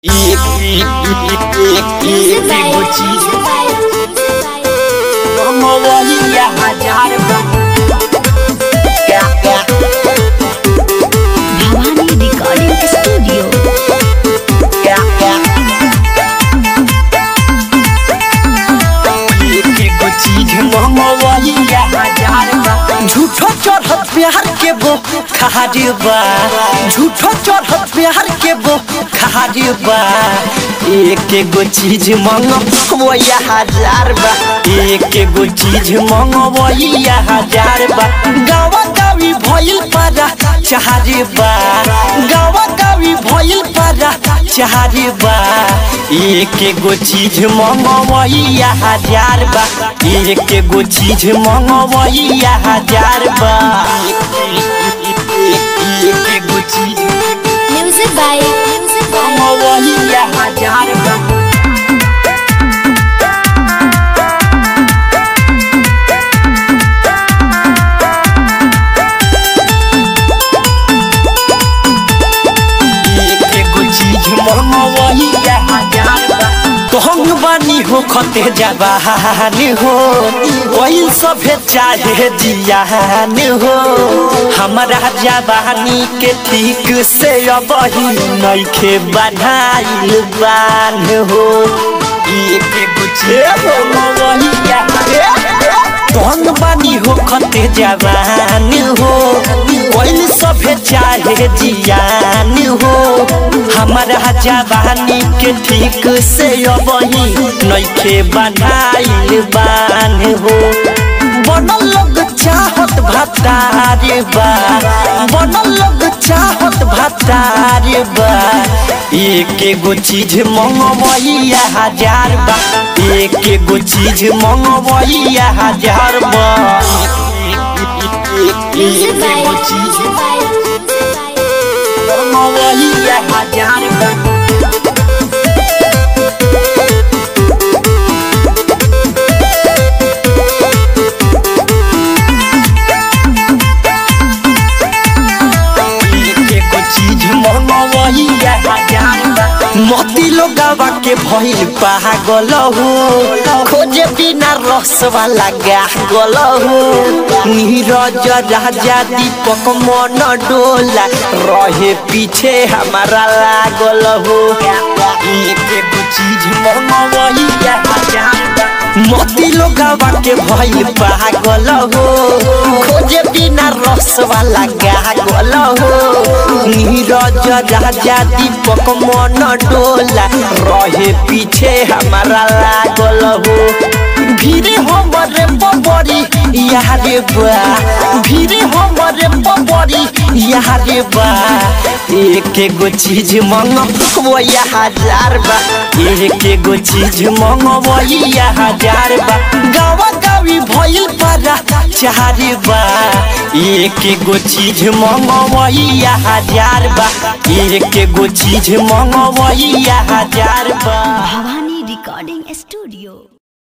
Music by एगो चीज Music by मोबाइलिया हजार बा क्या क्या Bhavani Recording Studio. क्या क्या एगो चीज मोबाइलिया हजार बा झूठो चढ़त प्यार के बो खारी बा झूठो चढ़त प्यार के बो खारी बा एक एगो चीज मंगवैया हजार बा एक एगो चीज मंगवैया हजार बा गावा गावी भइल पारा चाहरे बा गावा गावी भइल पारा चाहरे बा एक एगो चीज मंगवैया हजार बा एक एगो चीज मंगवैया हजार बा एक एगो चीज Music by Music by मंगवैया हजार बा एगो चीज मनवैया हजार बा तोहंग बानी हो खते जबान हो कोई सभे चाहे जियान हो हमारा जवानी के ठीक से अब ही नइखे बनाइल बान हो एक एगो चीज मनवैया तोहंग बानी हो खते जवान हो कोई सभे चाहे जियान हो हमारा जवानी के ठीक से अब ही नइखे बनाइल बान हो बनल लोग चाहत भतारे बा बनल लोग चाहत भतारे बा एक एगो चीज मंगवैया हजार बा एक एगो चीज मंगवैया हजार बा Music एक by एगो चीज Music by Music by मंगवैया हजार बा एगो चीज मनवैया हजार बा मोती लोगावा के भइल पागल हो खोजे बिना रस वाला गागल हो नीरज राजा दीपक मन डोला रहे पीछे हमारा लागल हो एक एगो चीज मनवैया हजार बा मोती लोगावा के भइल पागल हो खोजे बिना रस वाला गागल हो नीरज राजा दीपक मन डोला रहे पीछे हमारा लागल हो भीरे हमरे बबरी यारे बा भीरे हमरे बबरी यारे बा एक एगो चीज मंगवैया हजार बा एक एगो चीज मंगवैया हजार बा गावा गावी भइल पारा चारे बा एक एगो चीज मंगवैया हजार बा एक एगो चीज मंगवैया हजार बा Bhavani Recording Studio.